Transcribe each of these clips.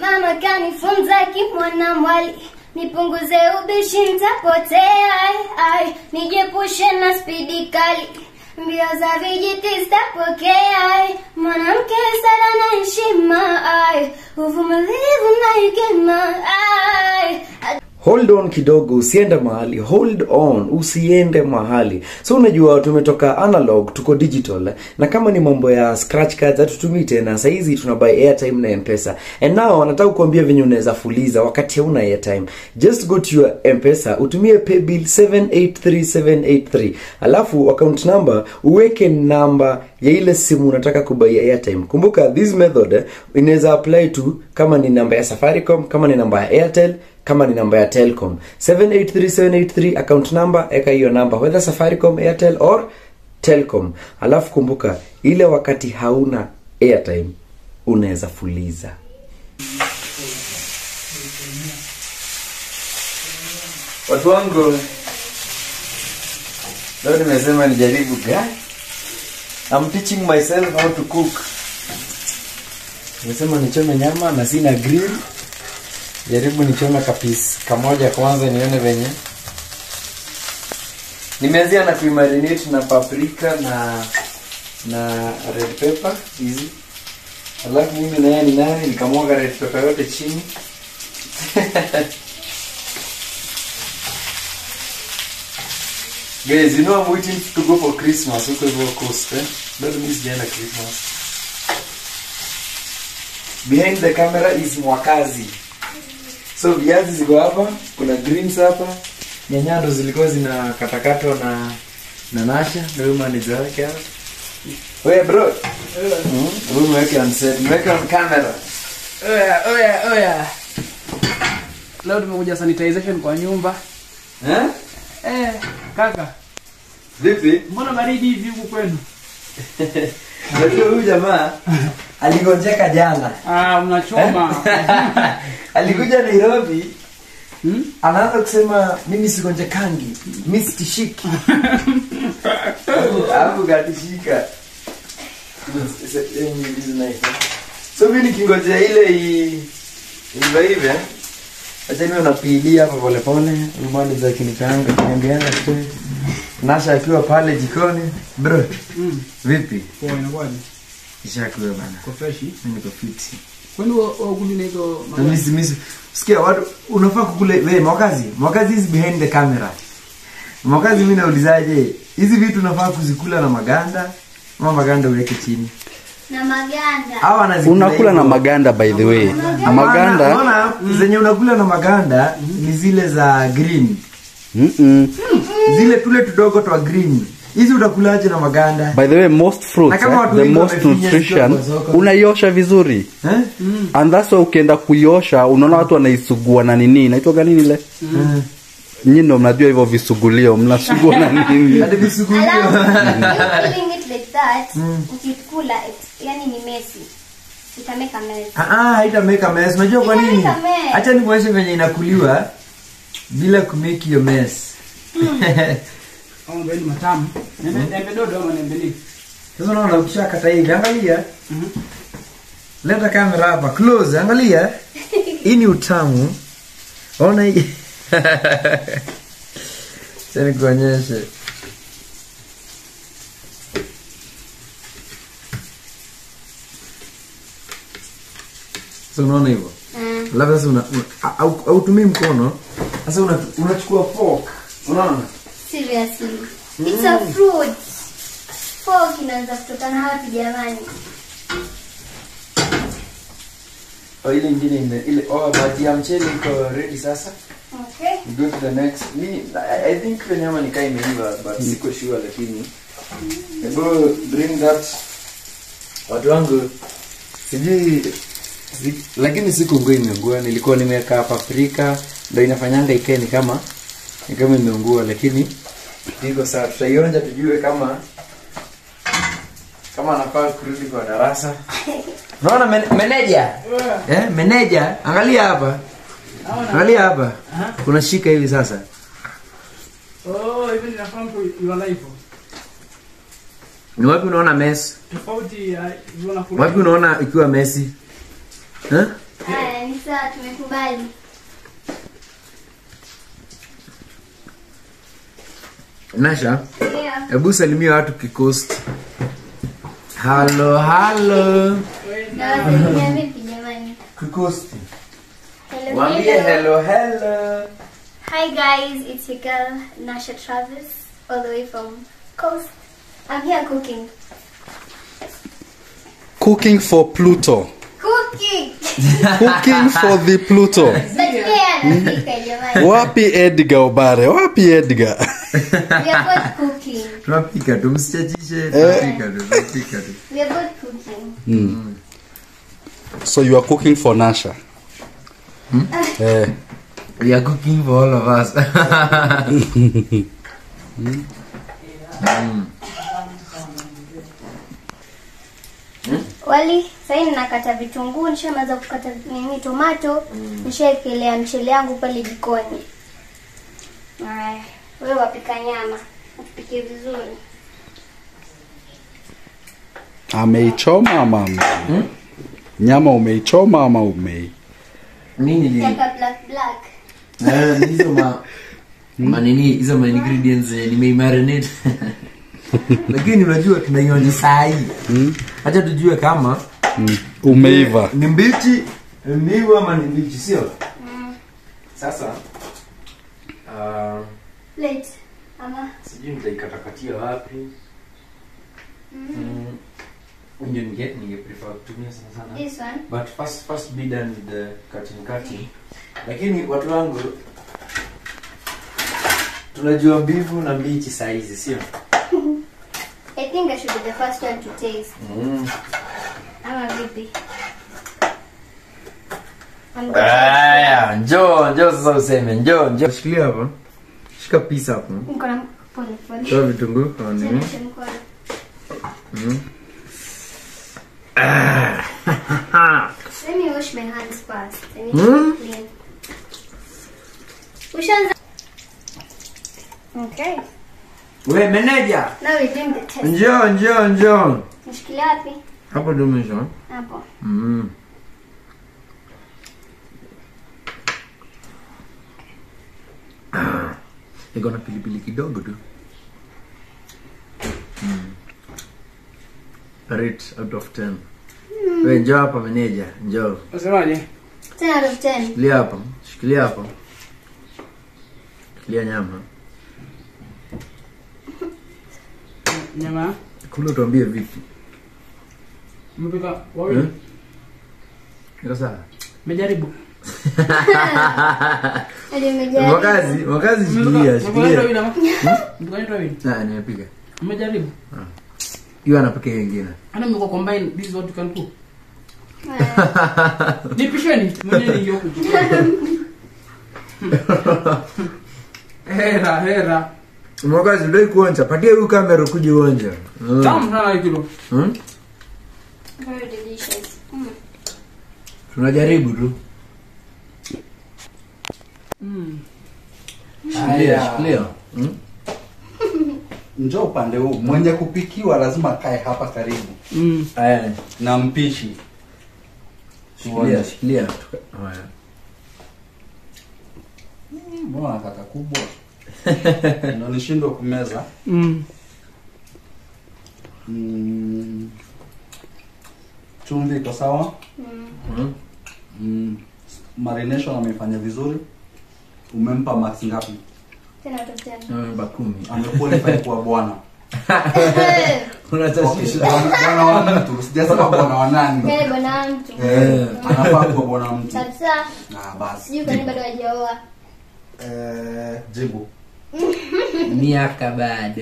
Mama kanifunza kimwana mwali, nipunguze ubishi nitapotea, ai, ai, nijepushe na spidi kali, mbio za vijiti sitapokea, ai, mwanamke sala na heshima, ai, uvumilivu na hekima, ai, hold on kidogo usiende mahali hold on usiende mahali so unajua tumetoka analog tuko digital na kama ni mambo ya scratch cards hatutumii tena sahizi tuna buy airtime na mpesa and now nataka kuambia venye unaweza fuliza wakati hauna airtime just go to your mpesa utumie paybill 783783 alafu account number uweke namba ya ile simu unataka kubai airtime kumbuka this method eh, inaweza apply to kama ni namba ya safaricom kama ni namba ya airtel kama ni namba ya telcom 783783 account number eka hiyo namba whether safaricom airtel or telcom alafu kumbuka ile wakati hauna airtime unaweza fuliza watu wangu leo nimesema nijaribu gani I'm teaching myself how to cook nimesema nichome nyama na sina grill jaribu nichome kapisi kamoja kwanza nione venye nimeanzia na kuimarinate na paprika na na red pepper hizi alafu mimi naye ni nani nikamwaga red pepper yote chini guys you know I'm waiting to go for Christmas huko hivyo coast eh bado mimi sijaenda Christmas behind the camera is mwakazi so viazi ziko hapa kuna greens hapa nyanya ndo zilikuwa zinakatakatwa na na nasha ndio huyu manager wake hapa wewe bro mm huyu mweke on set mweke on camera Oya, oya, oya. Leo tumekuja sanitization kwa nyumba. eh Eh, kaka, vipi mbona baridi hivi huku kwenu? Unajua huyu jamaa aligonjeka jana Ah, mnachoma. alikuja Nairobi Hmm? anaanza kusema mimi sigonjekangi mi sitishiki alafu katishika so mi nikingojea ile i- ive ive acha niwe napiilia hapa polepole umani za kinikaanga kiniambianga tu nasha akiwa pale jikoni bro Mm. vipi Poa, inakuwaje? ishakiwe bana Kwa freshi. mi niko fiti Kwani wa kuni na hizo Na misi misi sikia watu unafaa kukule we mwakazi mwakazi is behind the camera mwakazi mimi naulizaje hizi vitu unafaa kuzikula na maganda ama maganda uweke chini na maganda. au anazikula unakula na hivyo? maganda by the way Hapana, maganda unaona, zenye unakula na maganda ni zile za green mm-mm. zile tule tudogo twa green hizi utakulaje na maganda by the way most Na fruits kama eh, watu the wengi most wamefinya nutrition zikiwa kwa soko. unaiosha vizuri eh? and that's why ukienda kuiosha unaona watu wanaisugua na nini inaitwa nini ile Mm. nyinyi ndo mnajua hivyo visugulio mnasugua na nini hadi visugulio Alafu, you doing it like that, ukikula, it- yani ni messy. Itameka mess. Ah, ah, haitameka mess. Unajua kwa nini? Itameka mess. Acha nikuonyeshe venye inakuliwa bila kumake hiyo mess. Au mbeni matamu. Nembe nembe dodo ama nembe nini? Sasa unaona ukishakata hivi, angalia. Mhm. Leta kamera hapa close, angalia. Hii ni utamu. Ona hii. Sasa nikuonyeshe. Sasa unaona hivyo? Mm. labda sasa una, una, au- hautumii mkono sasa una- unachukua fork unaona Seriously. It's a fruit. Fork inaanza kutokana wapi jamani? oh, ile ingine ime ile oh but ya mchele iko ready sasa Okay. we go to the next mi I, I think ile nyama nikaa imeiva but siko sure lakini hebu bring that watu wangu sijui si, lakini siku nguo imeungua nilikuwa nimeweka paprika ndo inafanyanga ikae ni kama ni kama imeungua lakini iko sawa tutaionja tujue kama kama anafaa kurudi kwa darasa unaona men, meneja eh, meneja angalia hapa angalia hapa unashika hivi sasa Oh, hivi ninafahamu tu your life. ni wapi unaona mess Tofauti ya hivyo na kula. wapi unaona ikiwa mesi eh? Haya, ni sawa tumekubali nasha ndio hebu salimia watu kikost halo halo nawasalimia vipi jamani kikosti Hello, wambie hello. hello hello Hi guys, it's your girl Nasha Travis, all the way from Coast. I'm here cooking. cooking for pluto Cooking! cooking for the pluto But yeah, anapika jamani. wapi edgar obare wapi edgar We are both cooking. tunapika tu msichachishe tunapika tu tunapika tu We are both cooking. so you are cooking for nasha eh, we are cooking for all of us Wali, sasa ninakata vitunguu, nishamaliza kukata nini tomato, nishaekelea mchele yangu pale jikoni. Haya, wewe wapika nyama. Upike vizuri. ameichoma ama ame- nyama umeichoma ama umei nini li Taka black black. Eh, ni hizo ma manini hizo ma ingredients zenye nimeimarinate lakini unajua tunaionja saa hii hacha tujue kama mm. umeiva ni mbichi mbivu ama ni mbichi sio sasa uh, Plate. Ama sijui nitaikatakatia wapi mm. ndio ninge ninge prefer kutumia sana sana this one. but first first be done with the cutting cutting lakini watu wangu tunajua mbivu na mbichi saizi sio I think I should be the first one to taste. mm. Ama vipi? I'm the aya njoo njoo sasa useme njoo njoo shikilia hapa shika pisa hapo Niko na pole pole. toa vitunguu kwa nini Chemsha mkono. Let me wash my hands first. I need Hmm? to clean. Ushaanza. Okay. we meneja Now we're doing the test. njoo njoo njoo Nishikilia wapi? hapo ndio mwisho Hapo. mm. Ah, iko na pilipili kidogo tu mm. rate out of 10 we njoo hapa meneja njoo Unasemaje? 10 out of 10. shikilia hapa shikilia hapa shikilia nyama Nyama. kula tuambie vipi Umepika wawili? Eh? iko sawa Umejaribu? Hadi umejaribu. mwakazi mwakazi shikilia Umepika wawili shikilia ama? Umepika wawili? Ah, nimepiga Umejaribu? hiyo anapika wengine Hata mko combine this is what you can cook. Haya. Nipisheni mwenyewe ni yoku. Hera hera. mwakazi udai kuonja patia huyu kamera ukuje uonja Mm. Tamu sana hii kilo. Hmm? Very delicious. Mm. tunajaribu tu Mm. shikilia shikilia Hmm? njo upande huu mwenye kupikiwa lazima kae hapa karibu Mm. Aya, na mpishi shikilia shikilia Tuka- haya. Mm, mbona kaka kubwa ndo nishindwa kumeza Mm. mm. chumvi iko sawa Hmm? mm. marination amefanya vizuri umempa max ngapi 10 out of 10. Namba kumi amequalify kuwa bwana Unatashisha. bwana wa mtu sijasema bwana wa nani Yale bwana mtu. Eh, anafaa kuwa bwana wa mtu Kabisa. Ah, basi Sijui kwa nini bado hajaoa. Eh, jibu miaka bado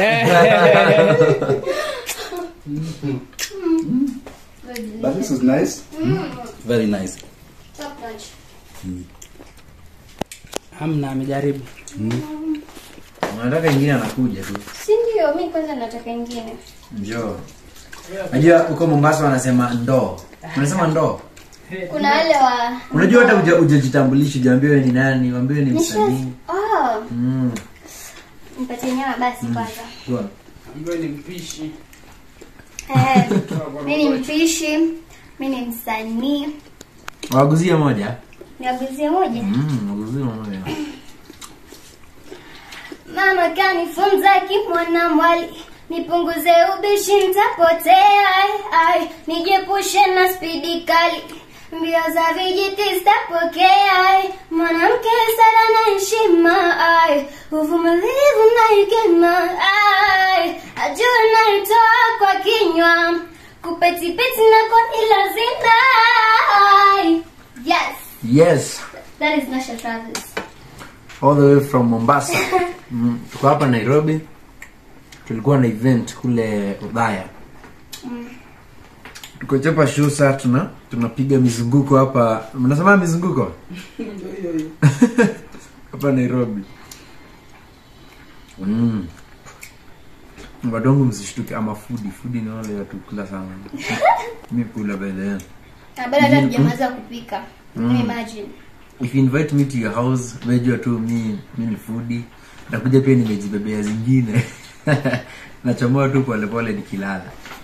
Very but this delicious. is nice Mm. very nice Top notch. Hamna amejaribu. unataka ingine anakuja tu Si ndio? Mimi kwanza nataka ingine. njoo najua huko mombasa wanasema ndoo unasema ndoo Kuna wale wa unajua hata uja- ujajitambulisha ujaambiwe ni nani wambiwe ni msanii Oh, Mm. mpatie nyama basi kwanza. Poa. Ambaye ni mpishi. Eh, mimi ni mpishi, mimi ni msanii. waguzie moja niaguzie moja mm, waguzie moja mama kanifunza kimwana mwali nipunguze ubishi ntapotea ai, ai nijepushe na spidi kali mbio za vijiti zitapokea ai mwanamke sara na heshima ai uvumilivu na hekima ai ajua naitoa kwa kinywa kupetipeti nako ni lazima ai yes yes that is Nasha Travis all the way from mombasa mm, tuko hapa nairobi tulikuwa na event kule udhaya tuko chapa shusa tuna tunapiga mizunguko hapa mnasema mizunguko hapa nairobi mm. wadongo msishtuke ama fudi fudi ni wale watu kula sana mi kula baidhaya na bado hata tujamaliza kupika imagine if you invite me to your house mejua tu mi mi ni fudi nakuja pia nimejibebea zingine nachomoa tu polepole nikilala